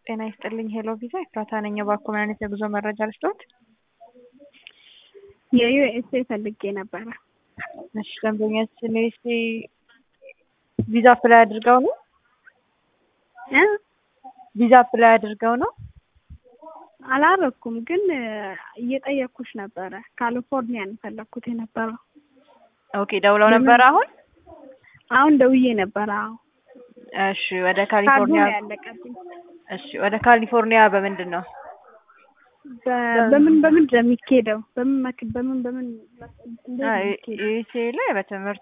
ጤና ይስጥልኝ ሄሎ ቪዛ ኤፍራታ ነኝ። እባክዎ ምን አይነት የጉዞ መረጃ ልስጥዎት? የዩኤስኤ ፈልጌ ነበረ። እሺ ደንበኛችን ዩኤስኤ ቪዛ አፕላይ አድርገው ነው? እ ቪዛ አፕላይ አድርገው ነው? አላረኩም፣ ግን እየጠየኩሽ ነበረ። ካሊፎርኒያ ነው የፈለኩት የነበረው። ኦኬ ደውለው ነበር አሁን? አሁን ደውዬ ነበረ። አዎ እሺ ወደ ካርዱ ካሊፎርኒያ ነው ያለቀብኝ። እሺ ወደ ካሊፎርኒያ በምንድን ነው? በ- በምን በምን ነው የሚኬደው? በምን መክ- በምን በምን እንዴት ነው የሚኬደው? ዩኤስኤ ላይ በትምህርት